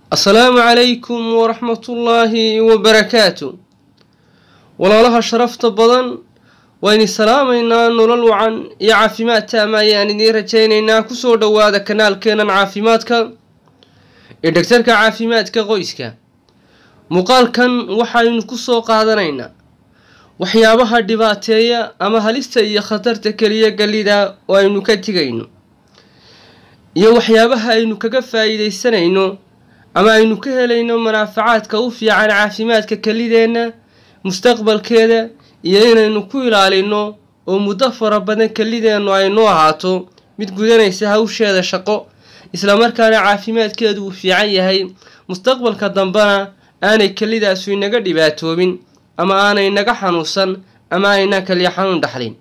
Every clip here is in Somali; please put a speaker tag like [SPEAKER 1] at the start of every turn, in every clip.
[SPEAKER 1] asalaamu calaykum waraxmatullaahi wabarakaatu walaalaha sharafta badan wayni salaamaynaa nolol wacan iyo caafimaad taama ayaan idiin rajaynaynaa kusoo dhowaada kanaalkeenan caafimaadka ee dhegtarka caafimaadka qoyska muuqaalkan waxaynu kusoo qaadanaynaa waxyaabaha dhibaateeya ama halista iyo khatarta keliya gallida oo aynu ka tegayno iyo waxyaabaha aynu kaga faa'iidaysanayno ama aynu ka helayno manaafacaadka u fiican caafimaadka kelideenna mustaqbalkeeda iyo inaynu ku ilaalino oo muddo fara badan kelideennu aynu ahaato mid gudanaysa hawsheeda shaqo islamarkaana caafimaadkeedu uu fiican yahay mustaqbalka dambena aanay kelidaasu inaga dhibaatoobin ama aanay naga xanuunsan ama ayna kaliya xanuun dhaxlin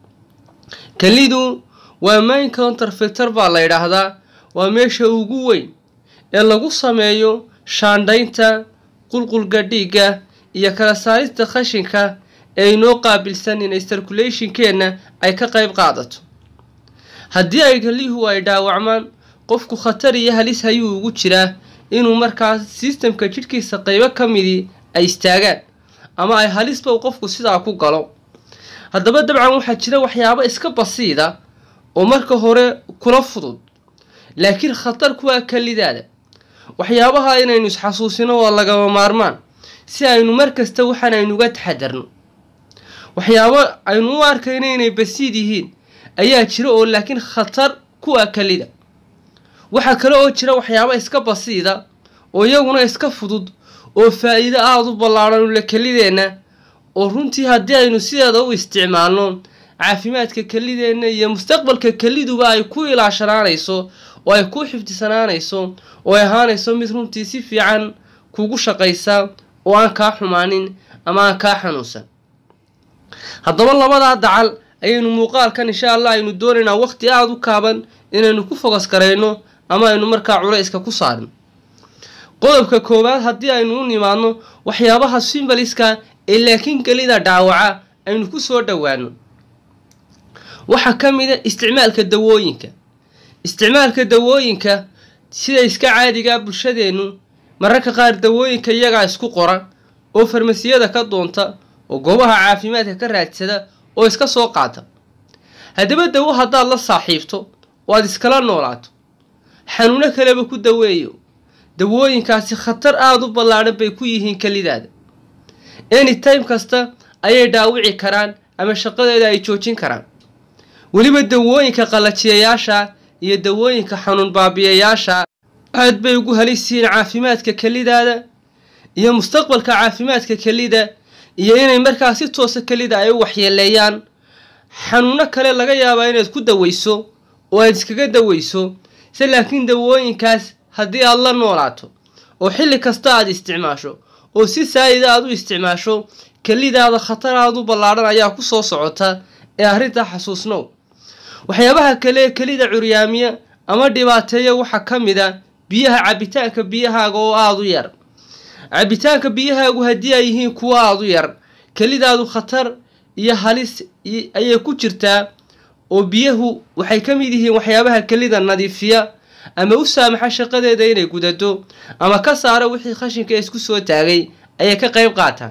[SPEAKER 1] kelidu waa main counterfilter baa la yidhaahdaa waa meesha ugu weyn ee lagu sameeyo shaandhaynta qulqulga dhiigga iyo kala saarista khashinka ee inoo qaabilsan inay circulationkeenna ay ka qayb qaadato haddii ay kelihu ay dhaawacmaan qofku khatar iyo halis hayuu ugu jiraa inuu markaas sistamka jidhkiisa qaybo ka midii ay istaagaan ama ay halisba uu qofku sidaa ku galo haddaba dabcan waxaa jira waxyaabo iska basiida oo marka hore kula fudud laakiin khatar kuwaa kelidaada waxyaabaha inaynu isxasuusino waa lagama maarmaan si aynu mar kasta waxaan aynuga taxadarno waxyaabo aynu u arkayno inay basiid yihiin ayaa jira oo laakiin khatar kuwa kelida waxaa kale oo jira waxyaabo iska basiida oo iyaguna iska fudud oo faa'iido aada u ballaadhan ule kelideenna oo runtii haddii aynu sideeda u isticmaalno caafimaadka kelideenna iyo mustaqbalka keliduba ay ku ilaashanaanayso oo ay ku xifdisanaanayso oo ay ahaanayso mid runtii si fiican kugu shaqaysa oo aan kaa xumaanin ama aan kaa xanuunsan haddaba labadaa dacal ayaynu muuqaalkan insha allah aynu doonaynaa waqti aada u kaaban inaynu ku fogas garayno ama aynu markaa culayska ku saarno qodobka koowaad haddii aynu u nimaadno waxyaabaha simbaliska ee laakiin gelida dhaawaca aynu ku soo dhowaano waxaa ka mid a isticmaalka dawooyinka isticmaalka dawooyinka sida iska caadigaa bulshadeennu mararka qaar dawooyinka iyagaa isku qora oo farmasiyada ka doonta oo goobaha caafimaadka ka raadsada oo iska soo qaata haddaba dawo haddaad la saaxiibto oo aad iskala noolaato xanuuno kaleba ku daweeyo dawooyinkaasi khatar aada u ballaadhan bay ku yihiin kelidaada anytime kasta ayay dhaawici karaan ama shaqadeeda ay joojin karaan weliba dawooyinka qallajiyayaasha iyo dawooyinka xanuun baabiyayaasha aad bay ugu halisiyiin caafimaadka kelidaada iyo mustaqbalka caafimaadka kelida iyo inay markaa si toosa kelida ay u waxyeeleeyaan xanuuno kale laga yaabaa inaad ku daweyso oo aad iskaga daweyso se laakiin dawooyinkaas haddii aad la noolaato oo xilli kasta aad isticmaasho oo si saayida aad u isticmaasho kelidaada khatar aada u ballaadhan ayaa ku soo socota ee arrintaa xasuusnow waxyaabaha kale ee kelida curyaamiya ama dhibaateeya waxaa ka mid a biyaha cabitaanka biyahaaga oo aada u yar cabitaanka biyahaagu haddii ay yihiin kuwo aada u yar kelidaadu khatar iyo halis ayay ku jirtaa oo biyahu waxay ka mid yihiin waxyaabaha kelida nadiifiya ama u saamaxa shaqadeeda inay gudado ama ka saara wixii khashinka isku soo taagay ayay ka qayb qaataan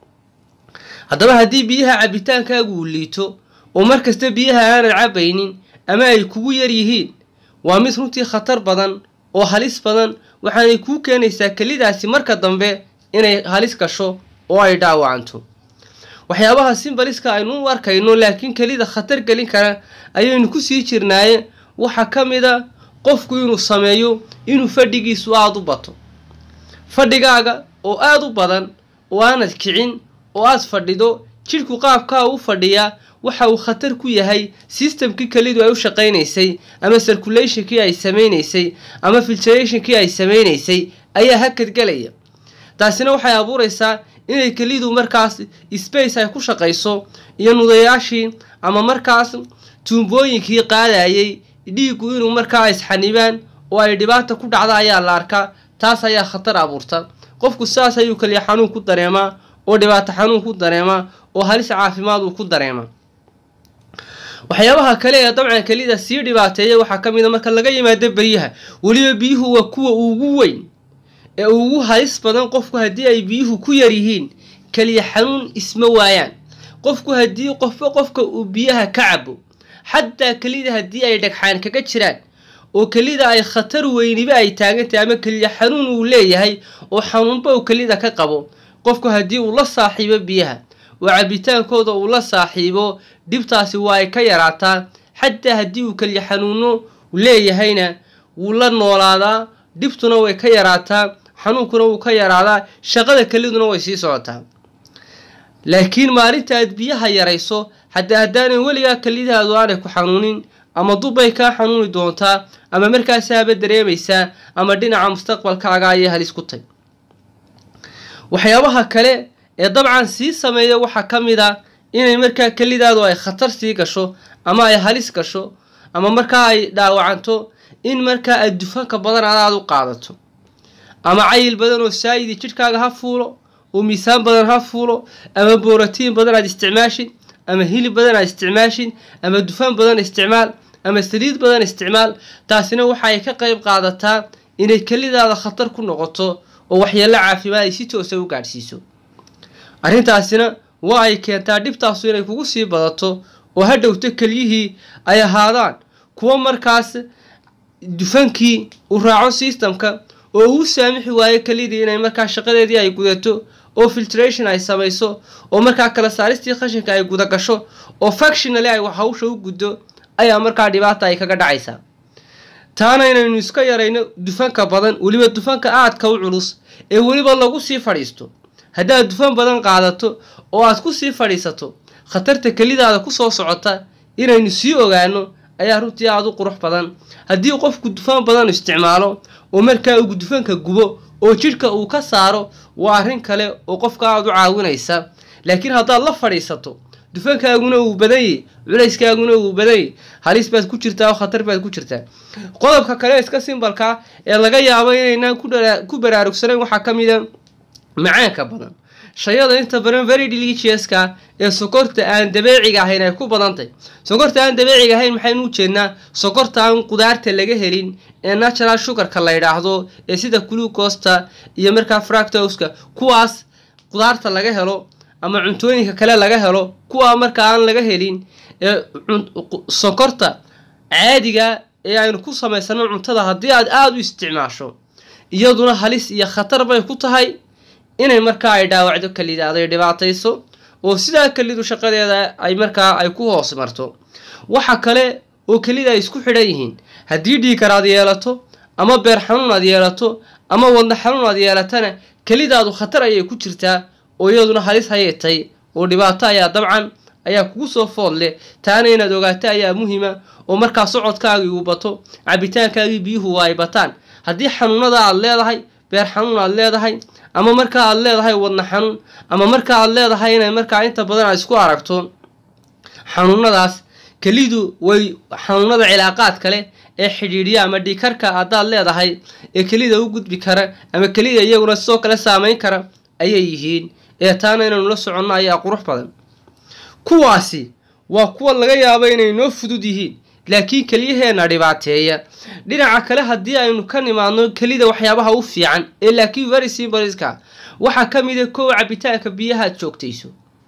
[SPEAKER 1] haddaba haddii biyaha cabitaankaagu uu liito oo markasta biyaha aanad cabaynin ama ay kugu yar yihiin waa mid runtii khatar badan oo halis badan waxaanay kuu keenaysaa kelidaasi marka dambe inay halis gasho oo ay dhaawacanto waxyaabaha simbaliska aynu u arkayno laakiin kelida khatar gelin kara ayaynu kusii jirnaaye waxaa ka mid a qofku inuu sameeyo inuu fadhigiisu aada u bato fadhigaaga oo aada u badan oo aanad kicin oo aad fadhido jidhku qaabkaa u fadhiyaa waxa uu khatar ku yahay sistamkii kelidu ay u shaqaynaysay ama circulationkii ay samaynaysay ama filtrationkii ay samaynaysay ayaa hakadgelaya taasina waxay abuuraysaa inay kelidu markaas space ay ku shaqayso iyo nudayaashii ama markaas tuumbooyinkii qaadayay dhiiggu inuu markaa isxanibaan oo ay dhibaata ku dhacda ayaa la arkaa taas ayaa khatar abuurta qofku sidaas ayuu kaliya xanuun ku dareemaa oo dhibaato xanuun ku dareemaa oo halis caafimaad uu ku dareemaa waxyaabaha kale ee dabcan kelida sii dhibaateeya waxaa ka mid a marka laga yimaado beryaha weliba biyuhu waa kuwa ugu weyn ee ugu halis badan qofku haddii ay biyuhu ku yar yihiin keliya xanuun isma waayaan qofku haddii qofba qofka uu biyaha ka cabo xataa kelida haddii ay dhagxaan kaga jiraan oo kelida ay khatar weyniba ay taagantahay ama keliya xanuun uu leeyahay oo xanuunba uu kelida ka qabo qofku haddii uu la saaxiibo biyaha oo cabitaankooda uu la saaxiibo dhibtaasi waa ay ka yaraataa xataa haddii uu keliya xanuuno leeyahayna wuu la noolaadaa dhibtuna way ka yaraataa xanuunkuna wuu ka yaraadaa shaqada keliduna way sii socotaa laakiin maalinta aad biyaha yarayso haddii haddaanay weligaa kelidaadu aanay ku xanuunin ama dubbay kaa xanuuni doontaa ama markaasaaba dareemaysaa ama dhinaca mustaqbalkaaga ayay halis ku tay waxyaabaha kale ee dabcan sii sameeya waxaa ka mid a inay markaa kelidaadu ay khatar sii gasho ama ay halis gasho ama markaa ay dhaawacanto in markaa aad dufanka badan adaad u qaadato ama cayil badan oo saayidi jidhkaaga ha fuulo oo miisaan badan ha fuulo ama booratiin badan aad isticmaashin ama hilib badan aad isticmaashin ama dufan badan isticmaal ama saliid badan isticmaal taasina waxa ay ka qayb qaadataa inay kelidaada khatar ku noqoto oo waxyeello caafimaad ay si toosa u gaadhsiiso arrintaasina waa ay keentaa dhibtaasu inay kugu sii badato oo ha dhowto kelyihii ay ahaadaan kuwo markaas dufankii u raaco systemka oo uu saamixi waayo kelidii inay markaa shaqadeedii ay gudato oo filtration ay samayso oo markaa kala saaristii khashinka ay guda gasho oo factionally ay hawsha u guddo ayaa markaa dhibaata ay kaga dhacaysaa taana inaynu iska yarayno dufanka badan weliba dufanka aadka u culus ee weliba lagu sii fadhiisto haddaad dufan badan qaadato oo aad ku sii fadhiisato khatarta kelidaada kusoo socota inaynu sii ogaano ayaa runtii aada u qurux badan haddii qofku dufan badan isticmaalo oo markaa uu dufanka gubo oo jidhka uu ka saaro waa arrin kale oo qofka aada u caawinaysa laakiin haddaad la fadhiisato dufankaaguna uu badanyay culayskaaguna uu badanyay halis baad ku jirtaa oo khatar baad ku jirtaa qodobka kale iska simbalka ee laga yaabo inaynaan ku baraarugsanayn waxaa ka mid a macaanka badan shayada inta badan very deliciouska ee sokorta aan dabeeciga ahayn ay ku badantay sokorta aan dabeeciga ahayn maxaynu u jeednaa sokorta aan qudaarta laga helin ee natural sugarka la yidhaahdo ee sida glucosta iyo markaa fractoska kuwaas qudaarta laga helo ama cuntooyinka kale laga helo kuwaa markaa aan laga helin ee sokorta caadiga ee aynu ku samaysano cuntada haddii aad aada u isticmaasho iyaduna halis iyo khatar bay ku tahay inay markaa ay dhaawacdo kelidaada ay dhibaatayso oo sidaa kelidu shaqadeeda ay markaa ay ku hoos marto waxa kale oo kelida ay isku xidhan yihiin haddii dhiikar aad yeelato ama beer xanuun aad yeelato ama wadna xanuun aad yeelatana kelidaadu khatar ayay ku jirtaa oo iyaduna halis hayatay oo dhibaato ayaa dabcan ayaa kugu soo food leh taana inaad ogaato ayaa muhiima oo markaa socodkaagii uu bato cabitaankaagii biyuhu ay bataan haddii xanuunada aad leedahay beer xanuun aad leedahay ama markaa aad leedahay wadna xanuun ama markaa aad leedahay inay markaa inta badan aad isku aragto xanuunadaas kelidu way xanuunada cilaaqaad kale ee xidhiidhiya ama dhiikarka haddaad leedahay ee kelida u gudbi kara ama kelida iyaguna sidoo kale saameyn kara ayay yihiin ee taana inaynu la soconno ayaa qurux badan kuwaasi waa kuwa laga yaabo inay noo fudud yihiin laakiin keliyaheenna dhibaateeya dhinaca kale haddii aynu ka nimaadno kelida waxyaabaha u fiican ee laakiin very simbolska waxaa ka mid a kow cabitaanka biyaha aad joogtayso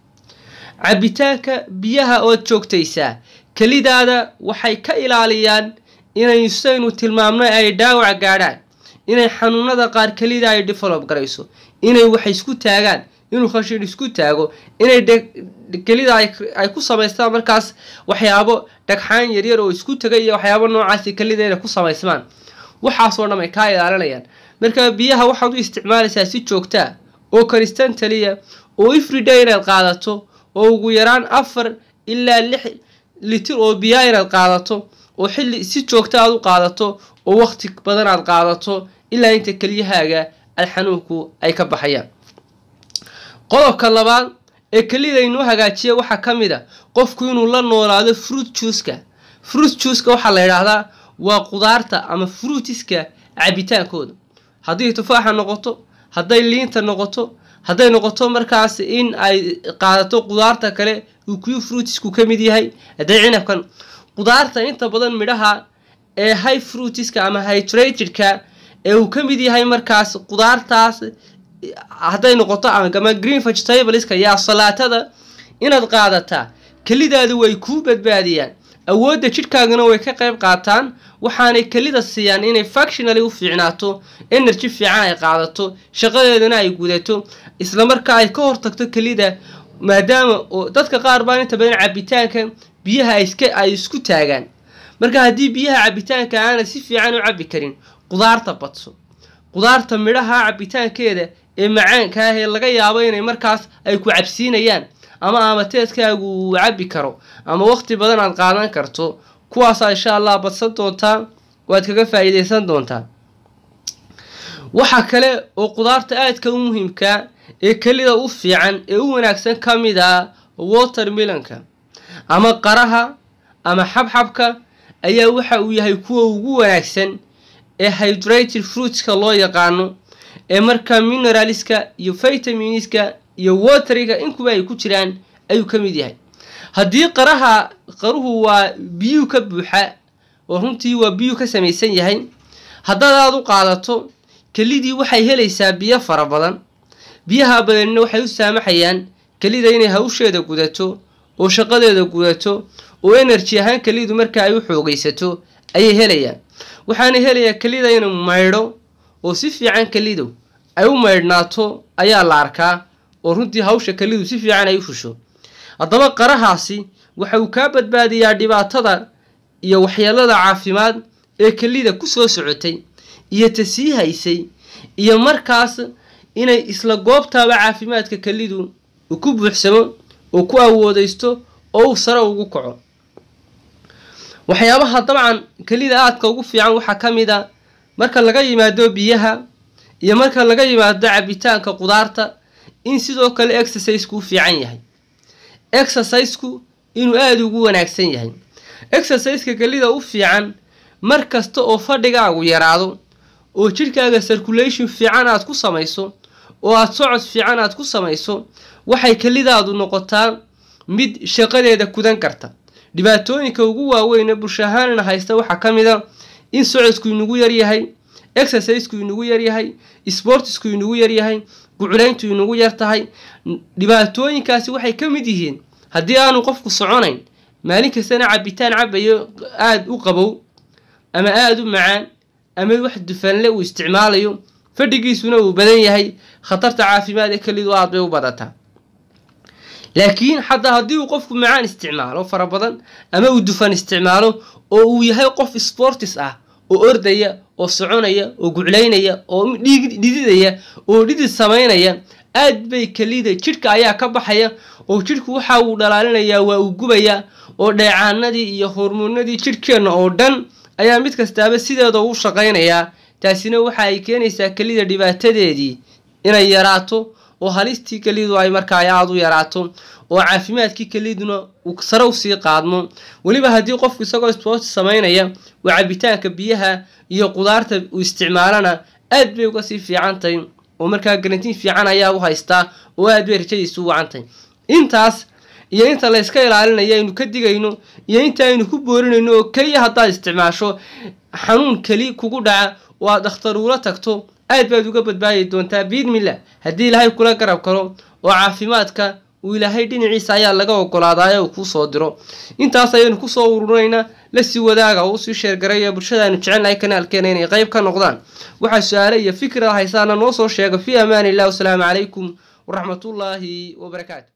[SPEAKER 1] cabitaanka biyaha ood joogtaysaa kelidaada waxay ka ilaaliyaan inay saynu tilmaamno ay dhaawac gaadhaan inay xanuunada qaar kelida ay develop garayso inay wax isku taagaan inuu khashin isku taago inay kelida ay ku samaystaan markaas waxyaabo dhagxaan yaryar oo isku tagay iyo waxyaabo noocaasi kelida inay ku samaysmaan waxaasoo dham ay kaa ilaalinayaan marka biyaha waxaad u isticmaalaysaa si joogtaa oo constantaliya oo everyday inaad qaadato oo ugu yaraan afar ilaa lix litir oo biyaa inaad qaadato oo xilli si joogta aad u qaadato oo waqti badan aad qaadato ilaa inta keliyahaaga ay xanuunku ay ka baxayaan qodobka labaad ee kelida inuu hagaajiya waxaa ka mid a qofku inuu la noolaado fruit juuska fruit juuska waxaa la yidhaahdaa waa qudaarta ama fruitiska cabitaankooda hadday tufaaxa noqoto hadday liinta noqoto hadday noqoto markaas in ay qaadato qudaarta kale uu kuyu fruitisku ka mid yahay hadday cinabkan qudaarta inta badan midhaha ee high fruitiska ama hydratedka ee uu ka mid yahay markaas qudaartaas hadday noqoto ama green vegetableska iyo salaatada inaad qaadataa kelidaadu way kuu badbaadiyaan awoodda jidhkaagana way ka qayb qaataan waxaanay kelida siiyaan inay factionally u fiicnaato energy fiican ay qaadato shaqadeedana ay gudato islamarkaa ay ka hortagto kelida maadaama oo dadka qaar baa inta badan cabitaanka biyaha ay isku taagaan marka haddii biyaha cabitaanka aanad si fiican u cabbi karin qudaarta badso qudaarta midhaha cabitaankeeda ee macaanka ah ee laga yaabo inay markaas ay ku cabsiinayaan ama amateedkaagu uu cabbi karo ama waqti badan aad qaadan karto kuwaasaa insha allah badsan doontaa waad kaga faa'iidaysan doontaa waxaa kale oo qudaarta aadka u muhiimka ee kelida u fiican ee u wanaagsan ka mid ah watermilonka ama qaraha ama xabxabka ayaa waxa uu yahay kuwa ugu wanaagsan ee hydrated fruitska loo yaqaano ee markaa mineralska iyo vitaminiska iyo wateriga inkuba ay ku jiraan ayuu ka mid yahay haddii qaraha qaruhu waa biyuu ka buuxa oo runtii waa biyuu ka samaysan yahay haddaad aada u qaadato kelidii waxay helaysaa biyo fara badan biyaha badanina waxay u saamaxayaan kelida inay hawsheeda gudato oo shaqadeeda gudato oo enerji ahaan kelidu marka ay u xoogaysato ayay helayaan waxaana helayaa kelida inuu maydho oo si fiican kelidu ay u maydhnaato ayaa la arkaa oo runtii hawsha kelidu si fiican ay u fusho haddaba qarahaasi waxa uu kaa badbaadiyaa dhibaatada iyo waxyeelada caafimaad ee kelida ku soo socotay iyo ta sii haysay iyo markaas inay isla goobtaaba caafimaadka kelidu uu ku buuxsamo oo ku awoodaysto oo uu sare ugu kaco waxyaabaha dabcan kelida aadka ugu fiican waxaa ka mid a marka laga yimaado biyaha iyo marka laga yimaado cabitaanka qudaarta in sidoo kale exercisku u fiican yahay exercisku inuu aada ugu wanaagsan yahay exerciseka kelida u fiican mar kasta oo fadhigaagu yaraado oo jidhkaaga circulation fiican aad ku samayso oo aad socod fiican aad ku samayso waxay kelidaadu noqotaa mid shaqadeeda kudan karta dhibaatooyinka ugu waaweyne bulsho ahaanina haysta waxaa ka mid a in socodku inagu yaryahay exercisku inagu yaryahay sportisku inagu yaryahay guculayntu inagu yar tahay dhibaatooyinkaasi waxay ka mid yihiin haddii aanu qofku soconayn maalin kastana cabitaan cabayo aada u qabow ama aada u macaan ama wax dufanle uu isticmaalayo fadhigiisuna uu badan yahay khatarta caafimaad ee kelidu aad bay u badataa laakiin xataa haddii uu qofku macaan isticmaalo fara badan ama uu dufan isticmaalo oo uu yahay qof sportis ah oo ordaya oo soconaya oo guclaynaya oo dhididaya oo dhidid samaynaya aad bay kelida jidhka ayaa ka baxaya oo jidhku waxa uu dhalaalinayaa waa uu gubayaa oo dheecaanadii iyo hormoonadii jidhkeenna oo dhan ayaa mid kastaaba sideeda u shaqaynayaa taasina waxa ay keenaysaa kelida dhibaatadeedii inay yaraato oo halistii kelidu ay markaa aada u yaraato oo caafimaadkii keliduna uu sare usii qaadmo weliba haddii qofku isagoo sport samaynaya oo cabitaanka biyaha iyo qudaarta uu isticmaalana aad bay uga sii fiican tahay oo markaa garantiin fiican ayaa u haystaa oo aad bay rajadiisu u wacan tahay intaas iyo inta la yska ilaalinayo aynu ka digayno iyo inta aynu ku boorinayno oo keliya haddaad isticmaasho xanuun keli kugu dhaca oo aad dhakhtaruula tagto aad baad uga badbaadi doontaa biidmillah haddii ilaahay kula garab karo oo caafimaadka uu ilaahay dhinaciisa ayaa laga ogolaadaay uu kuu soo diro intaas ayaynu kusoo ururinaynaa lasii wadaaga oo usii sheergaraya bulshada aynu jecelnahay kanaalkeena inay qayb ka noqdaan waxaa su-aale iyo fikra haysaana noo soo sheega fii amaan illah wasalaamu calaykum waraxmatullaahi wabarakaatu